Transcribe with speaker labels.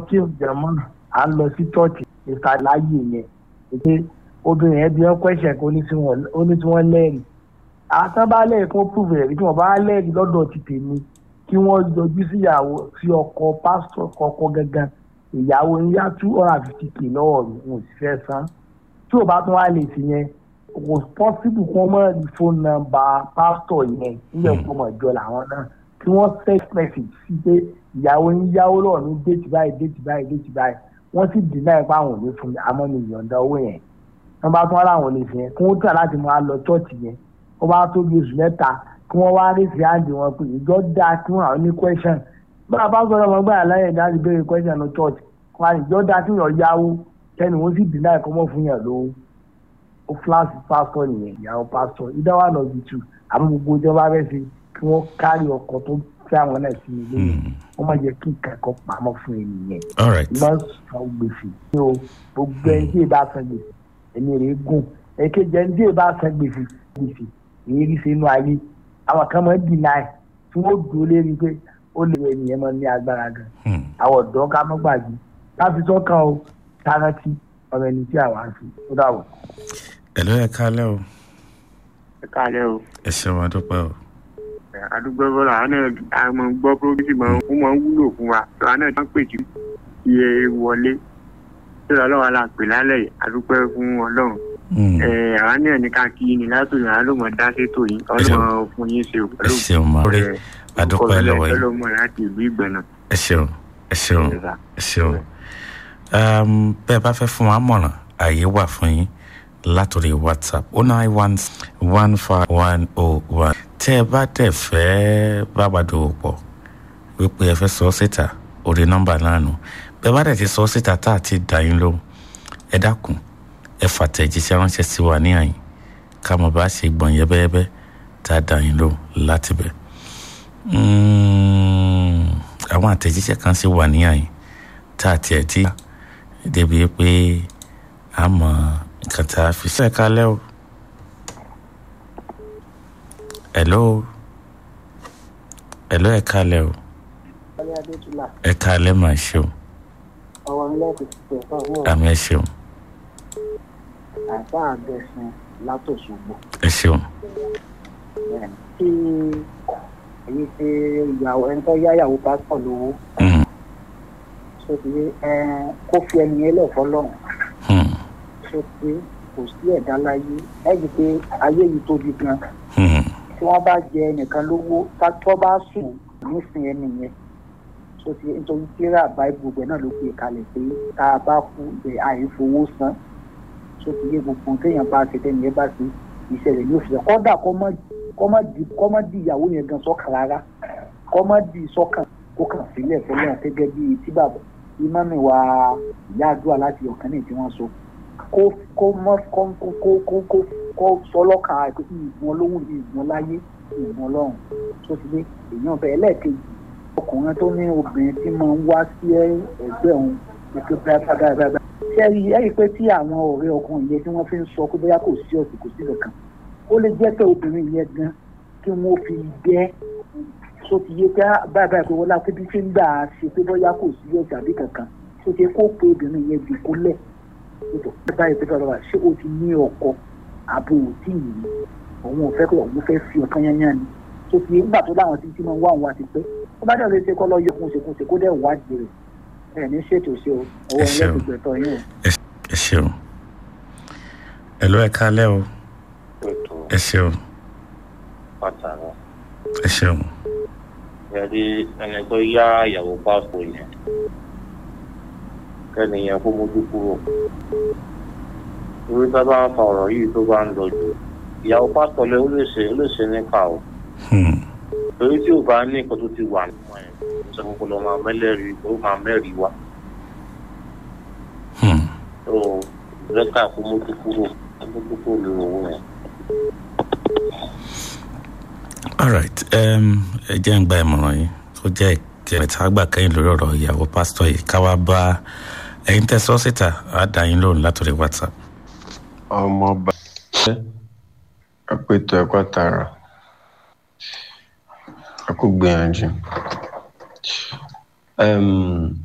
Speaker 1: kí jẹ̀mọ́ à ń lọ sí chọ́ọ̀chì ìta láàyè yẹn pé obìnrin yẹn bí wọ́n kọ́ṣẹ̀ kó ní tí wọ́n lẹ́rìí àtàn bá lẹ́rìí kó prove ẹ̀rí tí wọ́n bá lẹ́rìí lọ́dọ̀ ti tèmi kí wọ́n yọjú síyàwó sí ọkọ pásítọ̀ kọ̀ọ̀kan gangan ìyàwó ń yá two hundred and fifty k lọ́wọ́ mi mo sì fẹ́ san tí ò bá tún wá lè sí yẹn kò pọ́sibù kí wọ́n mọ̀ ní fóònù nọ́mbà pásítọ̀ yẹn nílẹ̀ ìfowópamọ́ ìjọ làwọn náà kí wọ́n text message sí pé ìyàwó ń yáwó lọ́wọ́ mi déètì báyìí déètì báyìí déètì báyìí wọ́n sì dì náà ipá àwọn ò ní fún mi àmọ́ mi ìyọ̀ǹda owó yẹn wọ́n bá tún wá láwọn olè fi yẹn kí wọ́n tà láti máa lọ chọ́ọ̀chì yẹn wọ́n bá tó bí oṣù mẹ́ta kí wọ́n wá rí sí àǹdí wọn pé ìjọ dáa kí wọ́n àwọn ní question bá a bá sọ̀rọ̀ ọmọ gbáyà láyé ìdájọ́ béèrè question ní church wọn àti ìjọ dáa kí wọ́n yáwó kẹ́ni wọ́n sì dì náà kọ́ mọ́ fún yàn lówó ó fúláṣí pásítọ̀ nìyẹn ìyàwó pásítọ̀ ìdáwà lọ bí tù àmọ́ gbogbo ìjọba fẹ́ ṣe kí wọ́n kárí ọkọ̀ tó fẹ́ àwọn náà sí ilé wọ́n máa jẹ́ kí ìkẹ́kọ̀ọ́ pamọ́ fún ènìyàn
Speaker 2: all right
Speaker 1: má san gbèsè ní o gbogbo ẹni tí ì bá san gbèsè ẹni rè é gùn èkejì ẹni tí ì bá san gbèsè gbèsè èyí rí sínú ayé àwọn kan máa ń dì náà tí wọ́n dúró lérí pé ó lè wọ ènìyàn máa ní agbára gan àwọn ọ̀dọ́ ká mọ́ gbàgbé láti sọ́kàn o tárántí ọmọ ẹni tí àwa ń fi ó dàbọ̀.
Speaker 2: ẹ ló yẹ kálẹ̀ o
Speaker 3: ẹ káàlẹ́ o
Speaker 2: ẹ ṣeun adúpẹ́ o
Speaker 3: àdúgbò bọ́lá àwọn náà àmọ́ gbọ́ prógísì máa ń máa ń wúlò fún wa àwọn náà máa ń pèjú iye wọlé tí ọlọ́wà la pè lálẹ́ yìí àdúpẹ́ fún ọlọ́run àwọn náà ní ká kí ni látòyìn àwọn ló mọ̀ dá sétò yìí ọlọ́mọ fún yín ṣe
Speaker 2: ẹ
Speaker 3: pẹ̀lú
Speaker 2: ṣeun máa rí adúpẹ́ lọ́wọ́ yìí
Speaker 3: ọlọ́mọ láti ìlú ìgbẹ̀nà.
Speaker 2: ẹ ṣeun ẹ ṣeun ẹ ṣeun Um, bẹ́ẹ̀ bá fẹ́ fún wa mọ̀ràn àyè wà fún yín látòrí whatsapp oh nine one one five one oh one tẹ́ ẹ bá dẹ̀ fẹ́ bá wa dòwò pọ̀ wípé ẹ fẹ́ sọ síta orí nọ́mbà náà nù bẹ́ẹ̀ bá dẹ̀ ti sọ síta tá a ti dà yín lóhùn ẹ dákun ẹ fàtẹ̀jíṣẹ́ ránṣẹ́ sí wa ní àyìn ká mọ̀ bá ṣe gbọ̀n yẹ́bẹ́yẹ́bẹ́ tá a dà yín lóhùn láti bẹ̀. Mm, àwọn àtẹ̀jíṣẹ́ kan sì wà ní àyìn tá a tiẹ̀ tí débi pé a mọ̀ nǹkan tá a fi sí ẹ̀ka lẹ́ o. hello hello ẹ̀ka lẹ́ o ẹ̀ka lẹ́ máa ṣe o àmì ẹ̀ ṣeun
Speaker 4: àbá àgbẹ̀sìn látòṣogbo
Speaker 2: ẹ ṣeun
Speaker 4: tí èyí ṣe ìyàwó ẹni tó yá ìyàwó pásítọ̀ lówó
Speaker 2: Mm,
Speaker 4: ṣó ti yé ẹ kó fi ẹni yẹn lẹ̀ fọlọ́run
Speaker 2: mm,
Speaker 4: ṣó ti yé kò sí ẹ̀dá láyé ẹ̀yìn pé ayé yìí tóbi gan
Speaker 2: mm,
Speaker 4: tí wọ́n bá jẹ ẹnìkan lówó tó bá sùn nísìn ẹni yẹn ṣó ti yé nítorí tíra báyìí gbogbo ẹ̀ náà ló gbé kalẹ̀ pé tá a bá kú ẹ̀ àìfowó san ṣó ti yé gbogbo téèyàn bá ṣe tẹ́niyẹn bá ṣe ìṣẹ̀lẹ̀ ní òṣìṣẹ́ kọ́dà kọ́mọ́ di ìyàwó yẹn gan sọ́kàn rárá kọ́mọ́ di sọ́kàn kó kàn sílẹ̀ fọlọ́run gẹ́gẹ́ bíi tí bàbá ìmọ̀mí wa ìyá àdúrà láti ọ̀kan ní tí wọ́n sọ kó kó mọ́ kó kó kó kó kó kó sọ lọ́kàn àìpé ìgbọ̀n olówó ìgbọ̀n láyé ìgbọ̀n ọlọ́run tó ti dé èèyàn bẹ́ẹ̀ lẹ́ẹ̀kejì ọkùnrin tó ní obìnrin tí máa ń wá sí ẹgbẹ́ òun ètò báyìí ṣe rí ẹ rí i pé tí àwọn ọ̀rẹ́ ọkùnrin yẹn tí wọ́n fi ń sọ pé bóyá kò sí ọ̀sìn kò sí kankan ó lè jẹ́ pé obìnrin yẹn gan kí wọ́n fi gbẹ́ tó ti yé pé báyìí báyìí pé wọ́n lápẹ́ bí ṣe ń gbà á ṣe pé bóyá kò sí ọ̀sìn àbí kankan tó ṣe kó pé obìnrin yẹn dìkú lẹ̀ báyìí pé fọlọ́wà ṣé o ti ní ọkọ àbò òtí yìí òun ò fẹ́ kó òun fẹ́ fi ọ̀kan yányán ni tó ti yé nígbà tó láwọn tí tí máa ń wá òun wá ti pé ó bá dẹ̀ lè ṣe kọ́ lọ yọ kún ṣe kún ṣe kó dẹ̀ wádìí rẹ̀ ẹ̀ ní ṣètò ṣe o owó
Speaker 2: Ẹ ṣeun.
Speaker 4: ẹlẹ́gbẹ̀gbẹ̀ tọ́ yín o.
Speaker 2: ẹ ṣeun hello ẹ kálẹ́ o ẹ ṣeun
Speaker 5: pàtàkì
Speaker 2: ẹ ṣeun
Speaker 5: yẹri ẹni tó yá ìyàwó pásítọ̀ yẹn kẹ́ni yẹn kó mójú kúrò torí tá a bá ń fa ọ̀rọ̀ yìí tó bá ń lọ jù ìyàwó pásítọ̀ lẹ ó lè ṣe ó lè ṣe nípa o
Speaker 2: Hmm,
Speaker 5: torí tí ò bá ní nǹkan tó ti wà nínú ẹ̀ ṣe kókó lọ máa mẹ́lẹ́rìí ó máa mẹ́rìí wá
Speaker 2: hmm.
Speaker 5: tó rẹ́kà kó mójú kúrò mójú kúrò lórí owó yẹn.
Speaker 2: all right um, ẹ jẹ́ ń gba ìmọ̀ràn yìí ó jẹ́ ìkẹrẹ̀tà àgbà kẹ́yìn lórí ọ̀rọ̀ ìyàwó pásítọ̀ yìí káwá bá ẹ̀yin tẹ́ sọ́ síta á dá yín lóhùn látòrí whatsapp
Speaker 6: ọmọọba apètò ẹ̀kọ́ tààrà a kò gbìyànjú Em,